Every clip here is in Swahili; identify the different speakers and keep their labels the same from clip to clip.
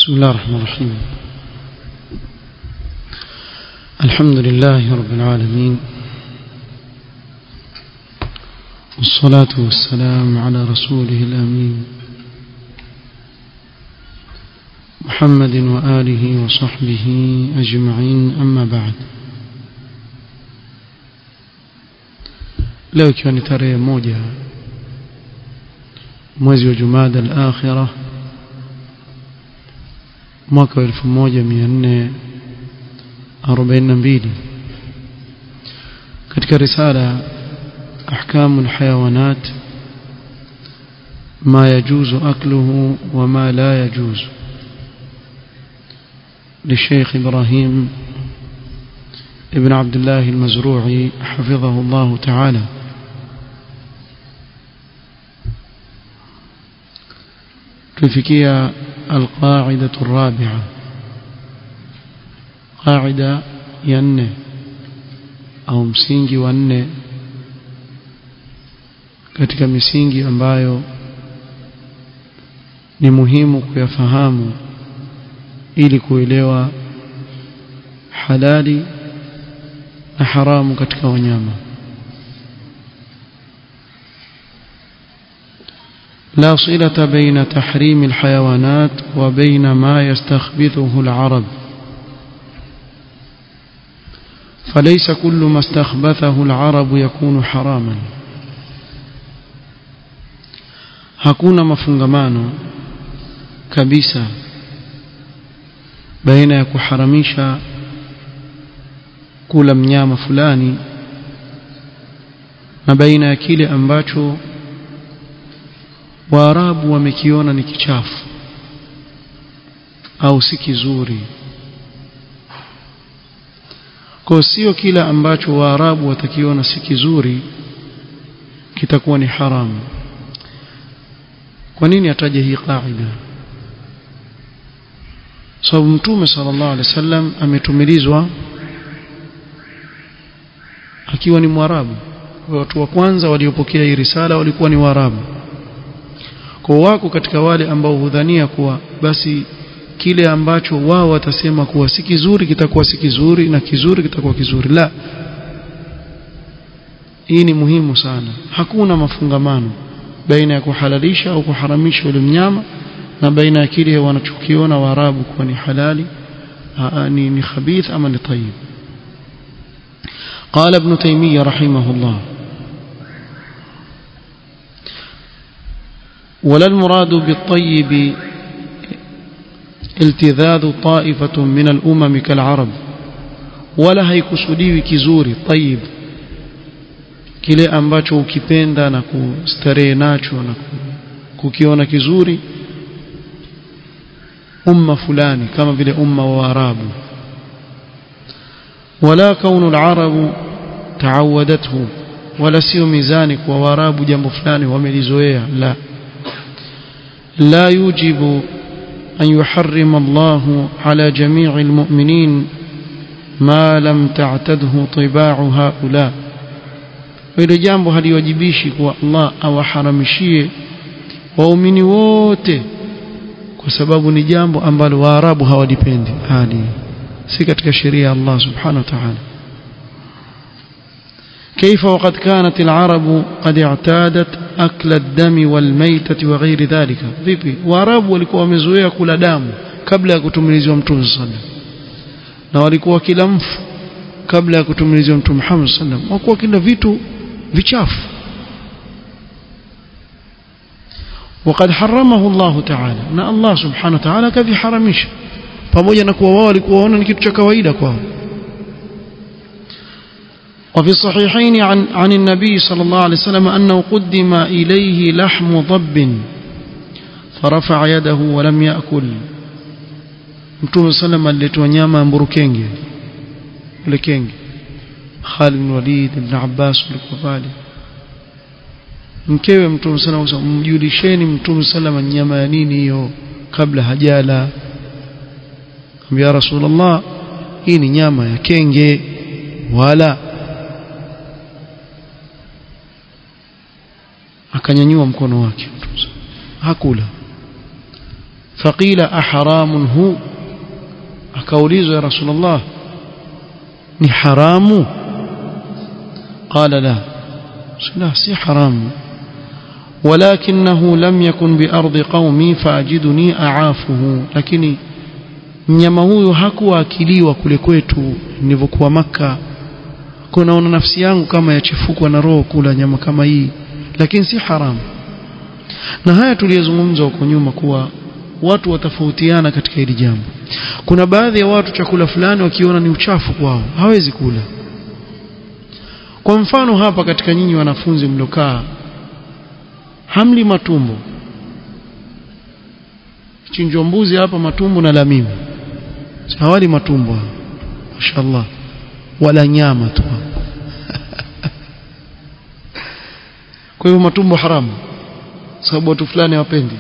Speaker 1: بسم الله الرحمن الرحيم الحمد لله رب العالمين والصلاة والسلام على رسوله الأمين محمد وآله وصحبه أجمعين أما بعد leo ikiwa ni tarehe moja mwezi wa jumada al-akhirah mwaka wa 1442 katika risala ahkamu alhayawanat ما يجوز أكله وما لا يجوز للشيخ إبراهيم ابن عبد الله المزروعي حفظه الله تعالى تفكية القاعدة الرابعة قاعدة ين أو msingi wa nne katika misingi ambayo ni muhimu kuyafahamu ili kuelewa halali na haramu katika wanyama لا صلة بين تحريم الحيوانات وبين ما يستخبثه العرب فليس كل ما استخبثه العرب يكون حراما hakuna mafungamano kabisa baina ya kuharamisha kula mnyama fulani na baina ya kile ambacho waarabu wamekiona ni kichafu au si kizuri kwa sio kila ambacho waarabu watakiona si kizuri kitakuwa ni haramu kwa nini ataje hii kaida sababu mtume sallallahu alaihi wasallam ametumilizwa akiwa ni mwarabu watu wa kwanza waliopokea hii risala walikuwa ni waarabu kwa wako katika wale ambao hudhania kuwa basi kile ambacho wao watasema kuwa si kizuri kitakuwa si kizuri na kizuri kitakuwa kizuri la hii ni muhimu sana hakuna mafungamano baina ya kuhalalisha au kuharamisha ule mnyama na baina ya kile wanachokiona waarabu kuwa ni halali ni, ni khabith ama ni tayyib قال ابن تيمية رحمه الله ولا المراد بالطيب التذاذ طائفة من الأمم كالعرب ولا هيكسوديwi kizuri طيب kile ambacho ukipenda na kustarehe nacho na kukiona kizuri umma fulani kama vile umma wa Arabu wala kaunu al-arabu taawadathu wala sio mizani kwa Waarabu jambo fulani wamelizoea la لا يوجب أن يحرم الله على جميع المؤمنين ما لم تعتده طباع هؤلاء ile jambo haliwajibishi kwa Allah awaharamishie waumini wote kwa sababu ni jambo ambalo waarabu hawalipendi hali si katika sheria ya Allah subhanahu wa ta'ala كيف وقد كانت العرب قد اعتادت أكل الدم والميتة وغير ذلك vipi waarabu walikuwa wamezoea kula damu kabla ya kutumilizwa mtume sallam na walikuwa kila mfu kabla ya kutumilizwa mtume Muhammad sallam walikuwa kila vitu vichafu وقد حرمه الله تعالى na Allah subhanahu wa ta'ala kaviharamisha pamoja na kuwa wao walikuwa waona ni kitu cha kawaida kwao وفي الصحيحين عن, عن النبي صلى الله عليه وسلم أنه قدم إليه لحم ضب فرفع يده ولم يأكل mtume sallam aliletwa nyama ya mburukenge ule kenge Khalid bin Walid ibn Abbas walikuwa pale mkewe mtume sallam mjulisheni mtume sallam nyama ya nini hiyo kabla hajala ambia rasulullah hii ni nyama ya kenge wala akanyanyua mkono wake hakula faqila aharamun hu akaulizwa ya rasulullah ni haramu qala la la si haramu ولكنه لم يكن بأرض قومي فأجدني أعافه lakini mnyama huyu hakuwa akiliwa kule kwetu nilivyokuwa maka kunaona nafsi yangu kama yachifukwa na roho kula nyama kama hii lakini si haramu na haya tuliyozungumza huko nyuma kuwa watu watafautiana katika hili jambo kuna baadhi ya watu chakula fulani wakiona ni uchafu kwao hawezi kula kwa mfano hapa katika nyinyi wanafunzi mlokaa hamli matumbo chinjwa mbuzi hapa matumbo na lamimu hawali matumbo mashallah wala nyama tu kwa hivyo matumbo haramu sababu watu fulani hawapendi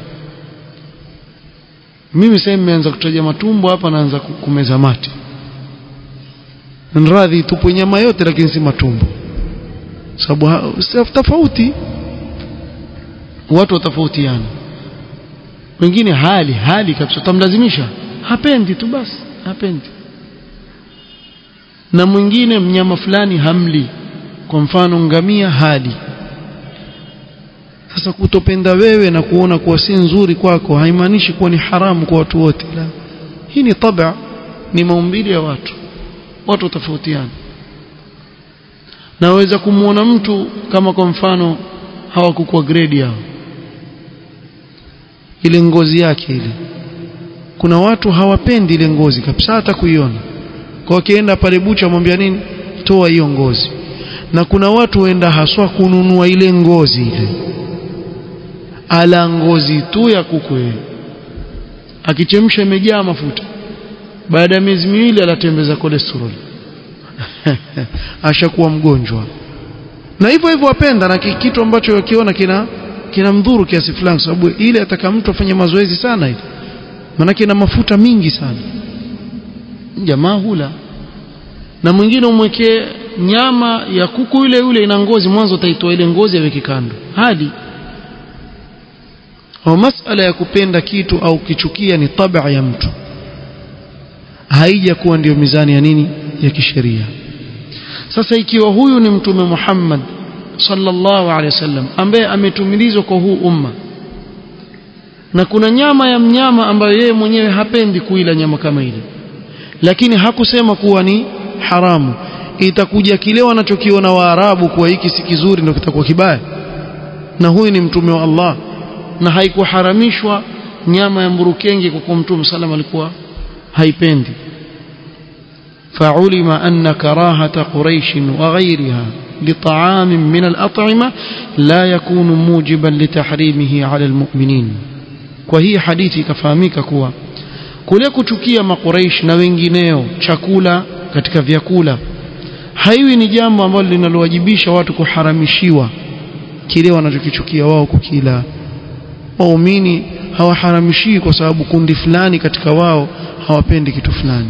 Speaker 1: mimi sasa nimeanza kutaja matumbo hapa naanza kumeza mate nradhi tupo nyama yote lakini si matumbo sababu tofauti watu watofautiana wengine hali hali kabisa utamlazimisha hapendi tu basi hapendi na mwingine mnyama fulani hamli kwa mfano ngamia hali sasa kutopenda wewe na kuona kuwa si nzuri kwako haimaanishi kuwa ni haramu kwa watu wote la hii ni tabia ni maumbile ya watu watu tofautiana naweza kumwona mtu kama kwa mfano hawakukua grade yao ile ngozi yake ile kuna watu hawapendi ile ngozi kabisa hata kuiona kwa wakienda pale bucha mwambia nini toa hiyo ngozi na kuna watu waenda haswa kununua ile ngozi ile ala ngozi tu ya kuku akichemsha imejaa mafuta baada ya miezi miwili anatembeza cholesterol ashakuwa mgonjwa na hivyo hivyo wapenda na kitu ambacho wakiona kina kina mdhuru kiasi fulani sababu ile ataka mtu afanye mazoezi sana ile maana ina mafuta mingi sana jamaa hula na mwingine umwekee nyama ya kuku yule yule ina ngozi mwanzo utaitoa ile ngozi aweke kando hadi au masala ya kupenda kitu au kichukia ni tabia ya mtu haija kuwa ndiyo mizani ya nini ya kisheria sasa ikiwa huyu ni mtume Muhammad sallallahu alaihi wasallam ambaye ametumilizwa kwa huu umma na kuna nyama ya mnyama ambayo yeye mwenyewe hapendi kuila nyama kama ile lakini hakusema kuwa ni haramu itakuja kile wanachokiona waarabu kuwa hiki si kizuri ndio kitakuwa kibaya na huyu ni mtume wa Allah na haikuharamishwa nyama ya mburukenge kwa kuwa mtume sallam alikuwa haipendi فعلم أن كراهة قريش وغيرها لطعام من الأطعمة لا يكون موجبا لتحريمه على المؤمنين وهي حديثي كفاميك كوا kule kuchukia makuraish na wengineo chakula katika vyakula haiwi ni jambo ambalo linalowajibisha watu kuharamishiwa kile wanachokichukia wao kukila waumini hawaharamishiwi kwa sababu kundi fulani katika wao hawapendi kitu fulani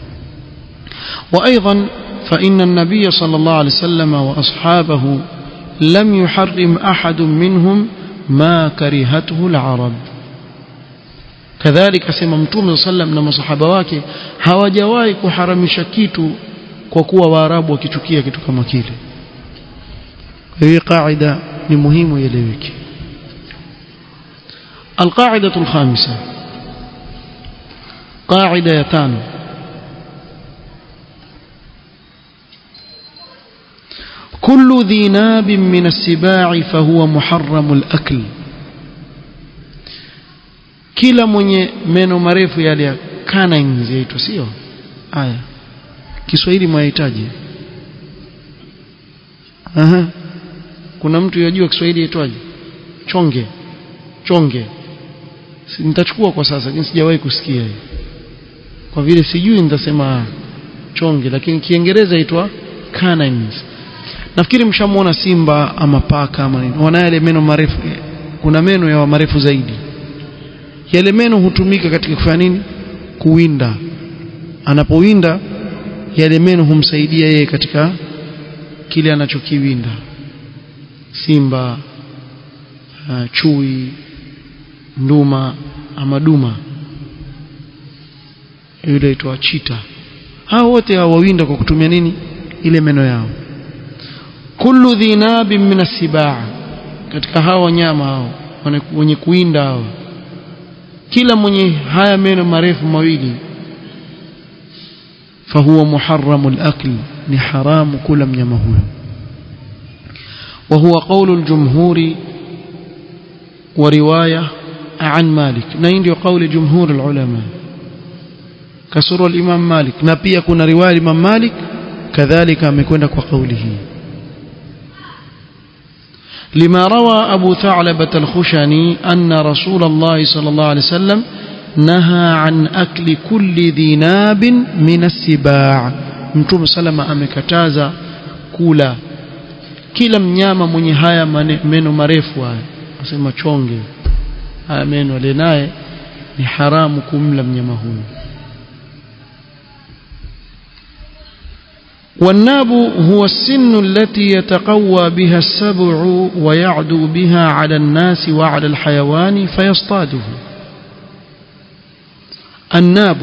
Speaker 1: وأيضا فإن النبي صلى الله عليه وسلم وأصحابه لم يحرم أحد منهم ما كرهته العرب كذلك سمى متوم صلى الله عليه وسلم na masahaba wake hawajawahi kuharamisha kitu kwa kuwa waarabu wakichukia kitu kama kile hii qaida ni muhimu ieleweke القاعدة الخامسة قاعدة يتانو كل ذي ناب من السباع فهو محرم الأكل kila mwenye meno marefu yale ya canines yaitwa sio haya Kiswahili mwahitaji aha kuna mtu yajua Kiswahili yaitwaje chonge chonge si, nitachukua kwa sasa lakini sijawahi kusikia hiyo kwa vile sijui nitasema chonge lakini kiingereza yaitwa canines nafikiri mshamuona simba ama paka ama nini wana yale meno marefu kuna meno ya marefu zaidi yale meno hutumika katika kufanya nini kuwinda anapowinda yale meno humsaidia yeye katika kile anachokiwinda simba uh, chui nduma ama duma yule aitwa chita hao wote hawawinda kwa kutumia nini ile meno yao kullu dhinabin min asibaa katika hao wanyama hao wenye kuinda hao kila mwenye haya meno marefu mawili fahuwa muharramu al-akl ni haramu kula mnyama huyo وهو قول الجمهور ورواية عن مالك نين قول جمهور العلماء كسر الإمام مالك نبي كنا رواية الإمام مالك كذلك مكون قوله لما روى أبو ثعلبة الخشني أن رسول الله صلى الله عليه وسلم نهى عن أكل كل ذي ناب من السباع متوم سلم أمكتازا كولا kila mnyama mwenye haya meno marefu haya nasema chonge haya meno alienaye ni haramu kumla mnyama huyu والناب هو السن التي يتقوى بها السبع ويعدو بها على الناس وعلى الحيوان فيصطاده الناب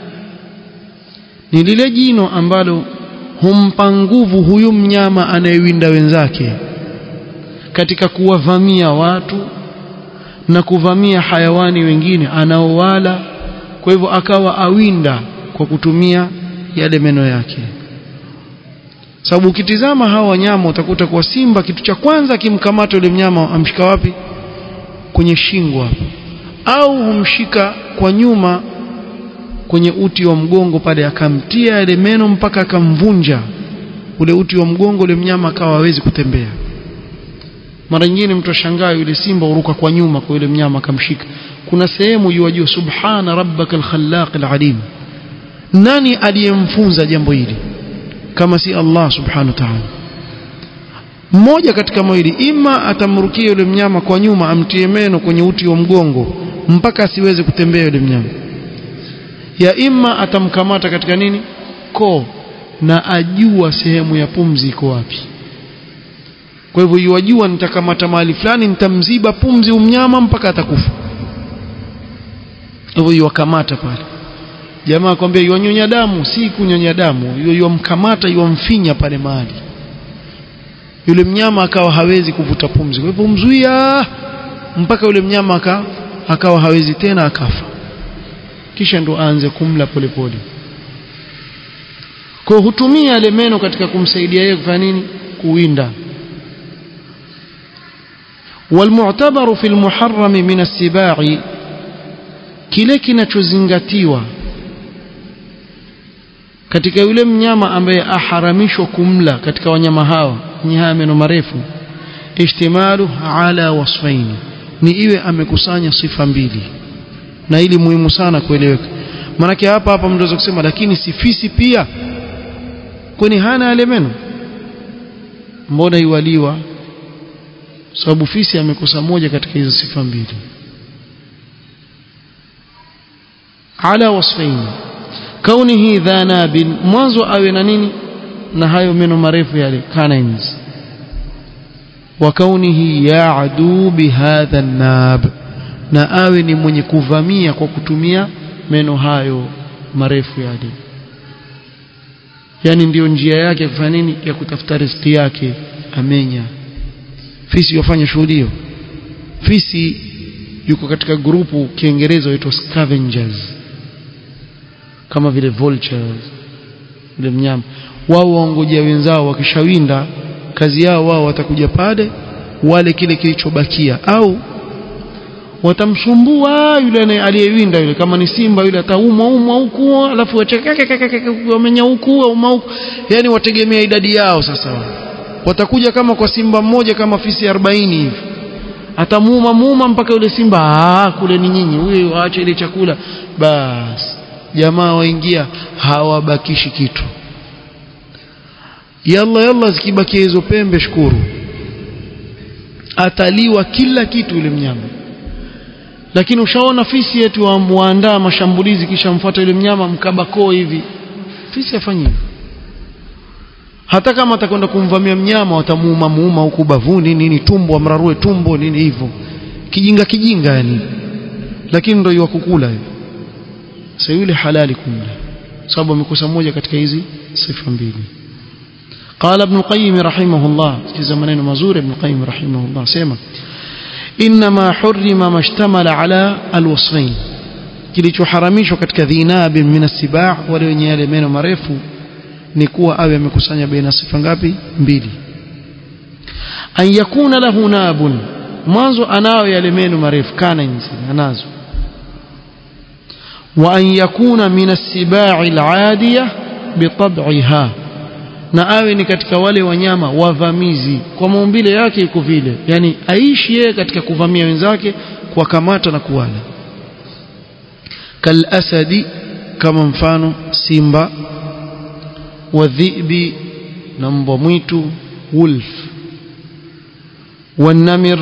Speaker 1: ni lile jino ambalo humpa nguvu huyu mnyama anayewinda wenzake katika kuwavamia watu na kuvamia hayawani wengine anaowala kwa hivyo akawa awinda kwa kutumia yale meno yake sababu ukitizama hawa wanyama utakuta kwa simba kitu cha kwanza akimkamata yule mnyama amshika wapi kwenye shingo hapo au humshika kwa nyuma kwenye uti wa mgongo pale akamtia yale meno mpaka akamvunja ule uti wa mgongo ule mnyama akawa hawezi kutembea mara nyingine mtu ashangaa yule simba uruka kwa nyuma kwa yule mnyama akamshika kuna sehemu yuwajua subhana rabbaka alkhallaq alalim nani aliyemfunza jambo hili kama si Allah subhanahu wa ta'ala mmoja katika mawili ima atamrukia yule mnyama kwa nyuma amtie meno kwenye uti wa mgongo mpaka asiweze kutembea yule mnyama ya ima atamkamata katika nini koo na ajua sehemu ya pumzi iko wapi kwa hivyo yuwajua nitakamata mahali fulani nitamziba pumzi umnyama mpaka atakufa hivyo yuwakamata pale jamaa akwambia yuwanyonya damu si kunyonya damu yuwamkamata yuwamfinya pale mahali yule mnyama akawa hawezi kuvuta pumzi kwa hivyo mzuia mpaka yule mnyama aka, akawa hawezi tena akafa kisha ndo aanze kumla polepole kwa hutumia yale meno katika kumsaidia yeye kufanya nini kuwinda والمعتبر في المحرم من السباع kile kinachozingatiwa katika yule mnyama ambaye aharamishwa kumla katika wanyama hawa wenye haya meno marefu ishtimalu ala wasfaini ni iwe amekusanya sifa mbili na ili muhimu sana kueleweka maanake hapa hapa mnaweza kusema lakini si fisi pia kwani hana yale meno mbona iwaliwa sababu fisi amekosa moja katika hizo sifa mbili ala wasfaini kaunihi dha nabin mwanzo awe na nini na hayo meno marefu yale canines wa kaunihi ya'du bihadha nab na awe ni mwenye kuvamia kwa kutumia meno hayo marefu yale yani ndiyo njia yake ya kufanya nini ya kutafuta riziki yake amenya fisi wafanya shughuli hiyo fisi yuko katika grupu kiingereza huitwa scavengers kama vile vultures vile mnyama wao waongojea wenzao wakishawinda kazi yao wao watakuja pale wale kile kilichobakia au watamsumbua yule aliyewinda yule kama ni simba yule ataumwa umwa huku alafu wamenya huku auma huku yani wategemea idadi yao sasa watakuja kama kwa simba mmoja kama fisi 40 hivi atamuuma muuma mpaka yule simba ah kule ni nyinyi huyo aache ile chakula basi jamaa waingia hawabakishi kitu yalla yalla zikibakia hizo pembe shukuru ataliwa kila kitu yule mnyama lakini ushaona fisi yetu waandaa mashambulizi kisha mfuata yule mnyama mkabakoo hivi fisi afanye hivyo hata kama atakwenda kumvamia mnyama watamuuma muuma huku bavuni nini tumbo amrarue tumbo nini hivyo kijinga kijinga yani lakini ndio kukula hivyo sasa yule halali kumla sababu amekosa moja katika hizi sifa mbili قال ابن القيم رحمه الله في زمانين مزور ابن القيم رحمه الله سيما إنما حرم ما اشتمل على الوصفين kilichoharamishwa katika dhinab min as-sibaa wale wenye yale meno marefu ni kuwa awe amekusanya baina sifa ngapi mbili an yakuna lahu nabun mwanzo anao yale meno marefu kana nzi anazo wa an yakuna min as-sibaa al-aadiyah bitab'iha na awe ni katika wale wanyama wavamizi kwa maumbile yake iko vile yani aishi yeye katika kuvamia wenzake kuwakamata na kuwala kalasadi kama mfano simba wadhibi na mbwa mwitu wolf wanamir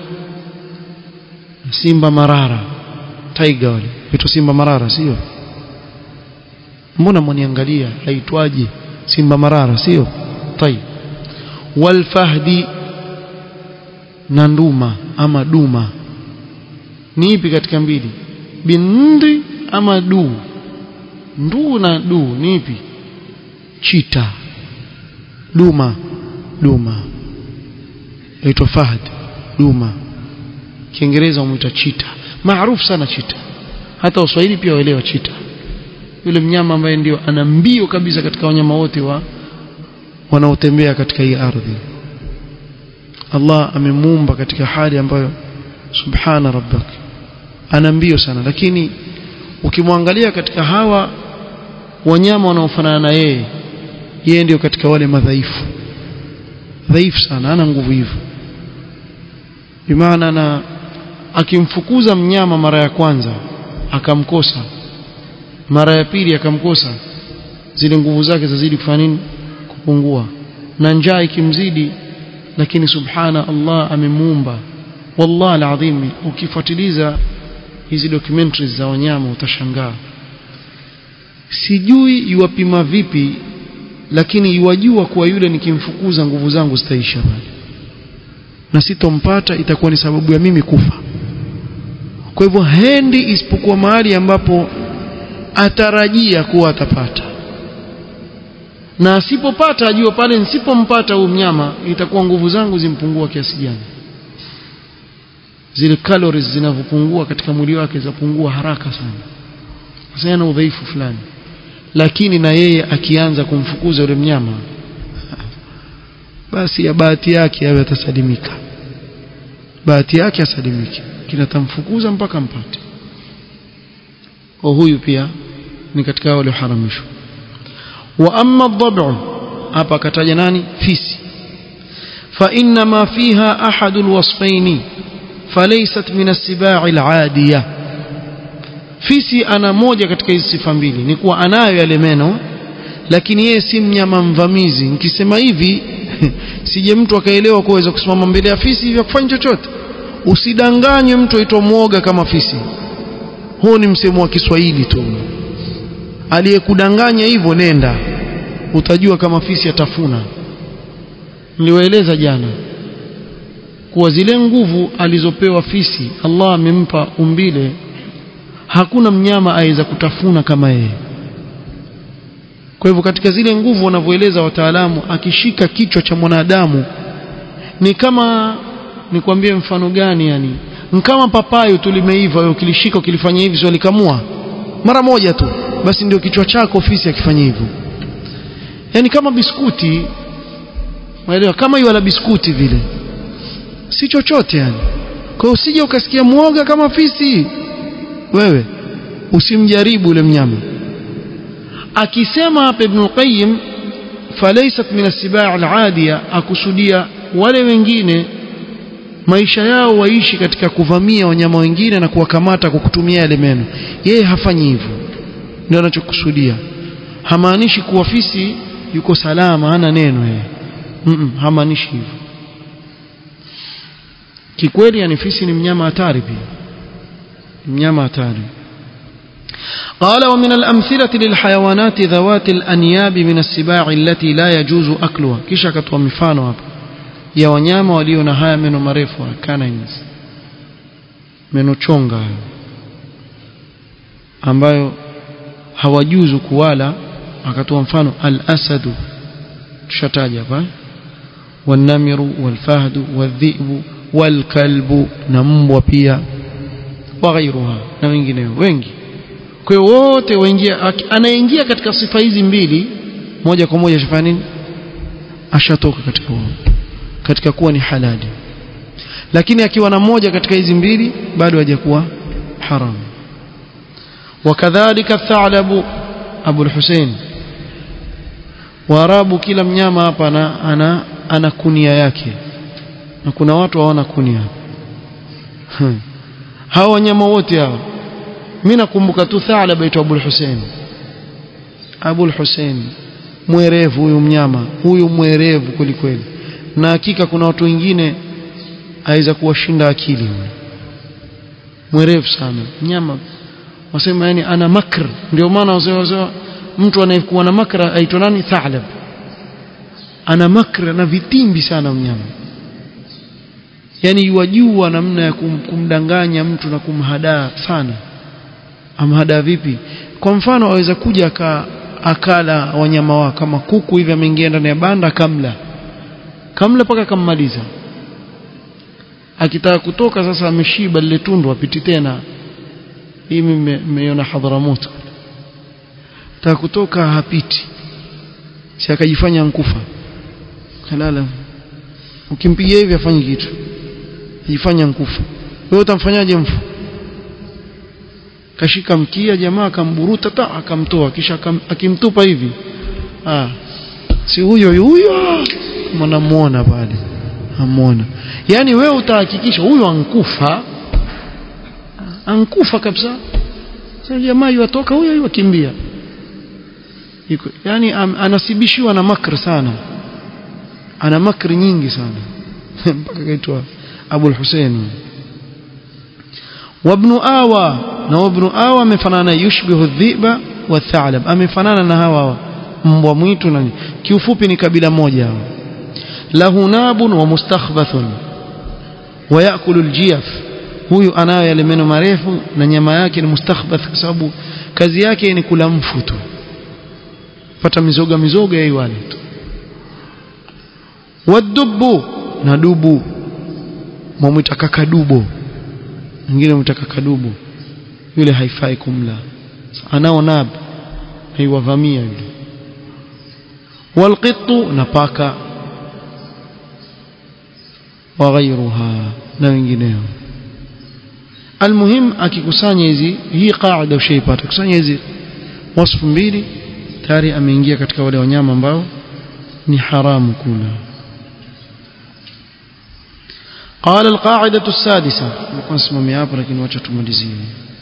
Speaker 1: simba marara tiger wale vitu simba marara sio mbona mwaniangalia haitwaje simba marara sio tayib walfahdi na nduma ama duma ni ipi katika mbili bindi ama du ndu na du ni ipi chita duma duma aitwa fahd duma kiingereza umuita chita maarufu sana chita hata uswahili pia waelewa chita yule mnyama ambaye ndio ana mbio kabisa katika wanyama wote wa wanaotembea katika hii ardhi Allah amemuumba katika hali ambayo subhana rabbak ana mbio sana lakini ukimwangalia katika hawa wanyama wanaofanana na yeye yeye ndio katika wale madhaifu dhaifu sana ana nguvu hivyo bimaana na akimfukuza mnyama mara ya kwanza akamkosa mara ya pili akamkosa zile nguvu zake zazidi kufanya nini kupungua na njaa ikimzidi lakini subhana Allah amemuumba wallahi alazim ukifuatiliza hizi documentaries za wanyama utashangaa sijui yuwapima vipi lakini yuwajua kuwa yule nikimfukuza nguvu zangu zitaisha bali na sitompata itakuwa ni sababu ya mimi kufa kwa hivyo hendi isipokuwa mahali ambapo atarajia kuwa atapata na asipopata ajua pale nisipompata huyu mnyama itakuwa nguvu zangu zimpungua kiasi gani zile calories zinavyopungua katika mwili wake zapungua haraka sana sasa yana udhaifu fulani lakini na yeye akianza kumfukuza yule mnyama basi ya bahati yake awe atasalimika bahati yake asalimike kinatamfukuza mpaka mpate kwa huyu pia ni katika wale haramishwa wa amma adh hapa akataja nani fisi fa inna ma fiha ahad alwasfaini falaysat min as-sibai al-adiyah fisi ana moja katika hizi sifa mbili ni kuwa anayo yale meno lakini yeye si mnyama mvamizi nikisema hivi sije mtu akaelewa kuweza kusimama mbele ya fisi hivi kufanya chochote usidanganywe mtu aitwa mwoga kama fisi huu ni msemo wa Kiswahili tu aliyekudanganya hivyo nenda utajua kama fisi atafuna niliwaeleza jana kuwa zile nguvu alizopewa fisi Allah amempa umbile hakuna mnyama aweza kutafuna kama yeye kwa hivyo katika zile nguvu wanavyoeleza wataalamu akishika kichwa cha mwanadamu ni kama nikwambie mfano gani yani kama papayo tulimeiva wewe ukilishika ukilifanya hivi sio likamua mara moja tu basi ndio kichwa chako ofisi akifanya hivyo yani kama biskuti unaelewa kama hiyo la biskuti vile si chochote yani kwa usije ukasikia muoga kama fisi wewe usimjaribu ule mnyama akisema hapa Ibn Qayyim falaysat min as-sibaa al-adiya akusudia wale wengine maisha yao waishi katika kuvamia wanyama wengine na kuwakamata kwa kutumia yale meno yeye hafanyi hivyo ndio anachokusudia hamaanishi kuwa fisi yuko salama hana neno yeye mm -mm, hamaanishi hivyo kikweli yani fisi ni mnyama hatari pia mnyama hatari قال ومن الأمثلة للحيوانات ذوات الأنياب من السباع التي لا يجوز أكلها كيش كتوا مفانو hapa ya wanyama walio na haya meno marefu canines meno chonga ambayo hawajuzu kuwala akatoa mfano al-asadu tushataja hapa والنمر والفهد والذئب والكلب na mbwa pia وغيرها na wengineo wengi kwa hiyo wote waingia anaingia katika sifa hizi mbili moja kwa moja shafanya nini ashatoka katika huo katika kuwa ni halali lakini akiwa na moja katika hizi mbili bado hajakuwa haram wakadhalika thalabu abu al-Husayn waarabu kila mnyama hapa ana, ana ana kunia yake na kuna watu hawana kunia hao wanyama wote hao mimi nakumbuka tu thalaba aitwa Abu Hussein Abu Hussein mwerevu huyu mnyama huyu mwerevu kweli kweli na hakika kuna watu wengine aweza kuwashinda akili huyu mwerevu sana mnyama wasema yani ana makr ndio maana wasema mtu anayekuwa na makra aitwa nani thalab ana makra na vitimbi sana mnyama yani yuwajua namna ya kum, kumdanganya mtu na kumhadaa sana amhadaa vipi kwa mfano aweza kuja aka, akala wanyama wao kama kuku hivi ameingia ndani ya banda kamla kamla mpaka akammaliza akitaka kutoka sasa ameshiba lile tundu apiti tena hii mmeiona Hadharamoto taka kutoka hapiti si akajifanya nkufa kalala ukimpigia hivi afanye kitu ajifanya nkufa wewe utamfanyaje mfu kashika mkia jamaa akamburuta ta akamtoa kisha akam, akimtupa hivi ah si huyo huyo mnamuona pale amuona yani wewe utahakikisha huyo ankufa ankufa kabisa sasa jamaa yuatoka huyo huyo akimbia iko yani am, anasibishiwa na makr sana ana makri nyingi sana mpaka kaitwa Abu al-Husayn وابن آوى na ibn Awa amefanana yushbihu dhiba wa thalab amefanana na hawa mbwa mwitu na kiufupi ni kabila moja lahu nabun wa mustakhbathun wa yakulu aljiyaf huyu anayo yale meno marefu na nyama yake ni mustakhbath kwa sababu kazi yake ni kula mfu tu pata mizoga mizoga yeye wale tu wadubu na dubu mwamwita kakadubo mwingine mwita kakadubo yule haifai kumla anao nab haiwavamia yule walqittu na paka وغيرها na wengineo almuhim akikusanya hizi hii qaida ushaipata kusanya hizi wasfu mbili tayari ameingia katika wale wanyama ambao ni haramu kula قال القاعدة السادسة نكون اسمه hapa lakini wacha tumalizie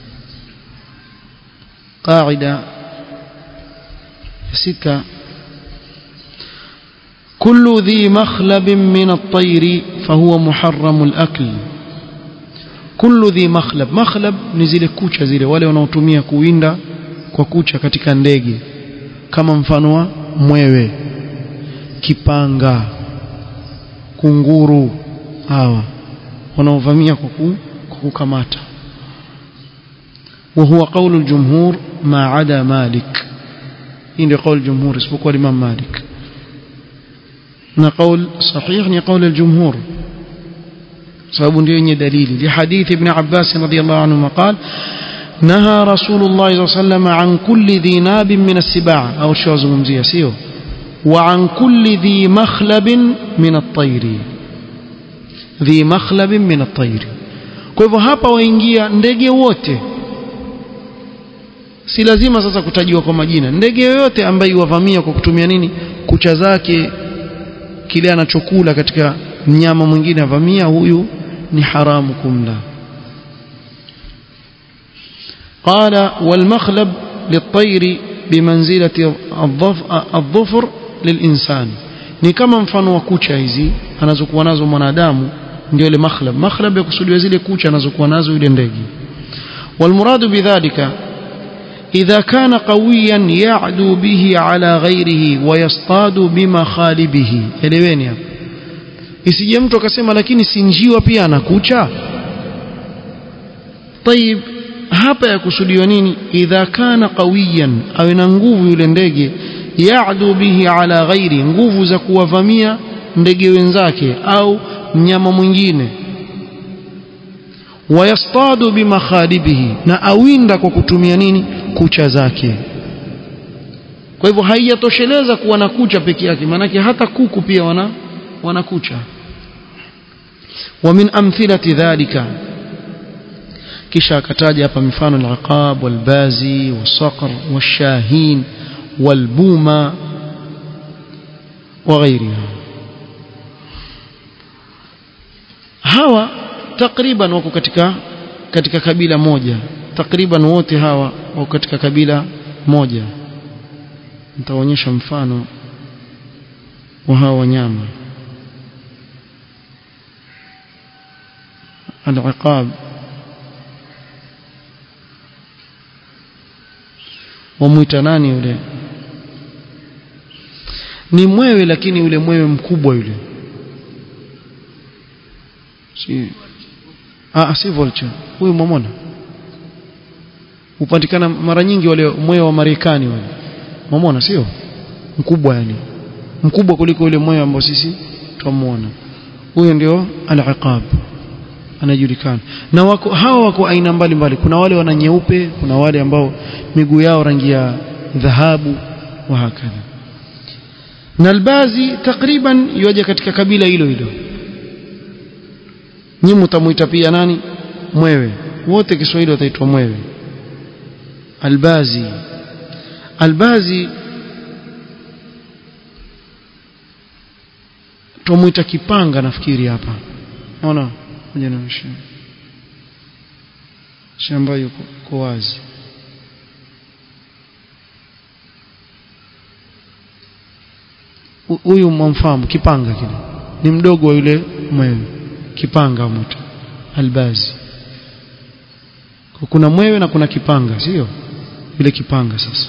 Speaker 1: قاعدة ستة كل ذي مخلب من الطير فهو محرم الأكل كل ذي مخلب مخلب ni zile kucha zile wale wanaotumia kuwinda kwa kucha katika ndege kama mfano wa mwewe kipanga kunguru hawa wanaovamia kwa kukamata وهو قول الجمهور ما عدا مالك إن قول الجمهور اسبق الإمام مالك na qaul sahih ni qaul al-jumhur sababu ndio yenye dalili li hadith ibn Abbas radiyallahu anhu qala naha rasulullah sallallahu alayhi wasallam an kulli dhi nabin min as-sibaa au shazungumzia sio wa an kulli dhi makhlabin min at-tayri dhi makhlabin min at-tayri kwa hivyo hapa waingia ndege wote si lazima sasa kutajiwa kwa majina ndege yoyote ambaye yuwavamia kwa kutumia nini kucha zake kile anachokula katika mnyama mwingine avamia huyu ni haramu kumla قال والمخلب للطير بمنزلة الظفر للإنسان ni kama mfano wa kucha hizi anazokuwa nazo mwanadamu ndio ile makhlab makhlab yakusudiwa zile kucha anazokuwa nazo yule ndege والمراد بذلك إذا كان قويا يعدو به على غيره ويصطاد بمخالبه eleweni hapo isije mtu akasema lakini si njiwa pia anakucha طيب hapa yakusudiwa nini idha kana qawiyan awe na nguvu yule ndege ya'du bihi ala ghairi nguvu za kuwavamia ndege wenzake au mnyama mwingine wayastadu bimakhalibihi na awinda kwa kutumia nini kucha zake kwa hivyo haijatosheleza kuwa na kucha peke yake maanake hata kuku pia wana wana kucha ومن أمثلة ذلك kisha akataja hapa mifano al-aqab wal-bazi was-saqr wash-shahin wal-buma وغيرها hawa takriban wako katika katika kabila moja takriban wote hawa wako katika kabila moja nitaonyesha mfano wa hawa wanyama al-iqab wamwita nani yule ni mwewe lakini yule mwewe mkubwa yule si ah si vulture huyu mwamona hupatikana mara nyingi wale mwewe wa Marekani wale mwamona sio mkubwa yani mkubwa kuliko yule mwewe ambao sisi twamuona huyo ndio al-iqab anajulikana na wako hawa wako aina mbalimbali kuna wale wana nyeupe kuna wale ambao miguu yao rangi ya dhahabu wa hakadha na albazi takriban yoja katika kabila hilo hilo nyinyi mtamuita pia nani mwewe wote Kiswahili wataitwa mwewe albazi albazi tumuita kipanga nafikiri hapa unaona moja na shamba yuko wazi huyu mwamfahamu kipanga kile ni mdogo wa yule mwewe kipanga mtu albazi kuna mwewe na kuna kipanga sio yule kipanga sasa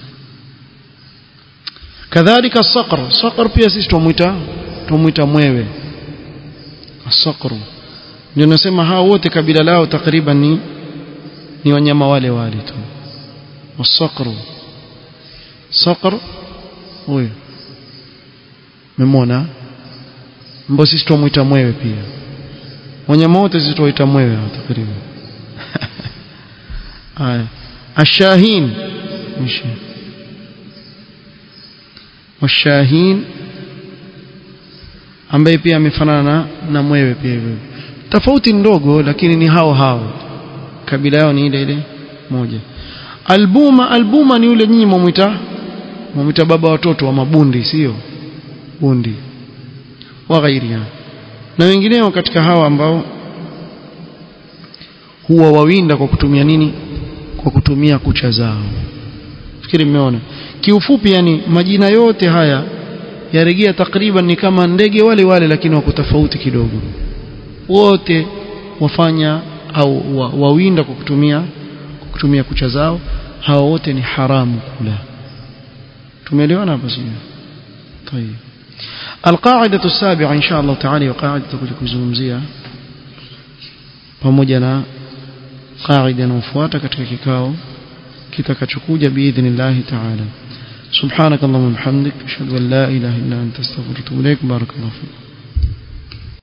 Speaker 1: kadhalika saqr saqr pia sisi tumuita tumuita mwewe asaqru ndio nasema hao wote kabila lao takriban ni ni wanyama wale wale tu wasaqru saqr huyo memona mbona sisi tumuita mwewe pia wanyama wote sisi tuwaita mwewe takriban haya ashahin washahin ambaye pia amefanana na, na mwewe pia hivyo tofauti ndogo lakini ni hao hao kabila yao ni ile ile moja albuma albuma ni yule nyinyi mwamuita mwamuita baba watoto wa mabundi sio bundi wa ghairia na wengineo katika hawa ambao huwa wawinda kwa kutumia nini kwa kutumia kucha zao fikiri mmeona kiufupi yani majina yote haya yarejea takriban ni kama ndege wale wale lakini wako tofauti kidogo wote wafanya au wa, wawinda kwa kutumia kwa kutumia kucha zao hawa wote ni haramu kula tumeelewana hapa sio طيب القاعدة السابعة إن شاء الله تعالى وقاعدة kuzungumzia pamoja na qaida inayofuata katika kikao kitakachokuja biidhnillah ta'ala سبحانك اللهم وبحمدك اشهد ان لا اله الا انت استغفرك واتوب اليك بارك الله فيك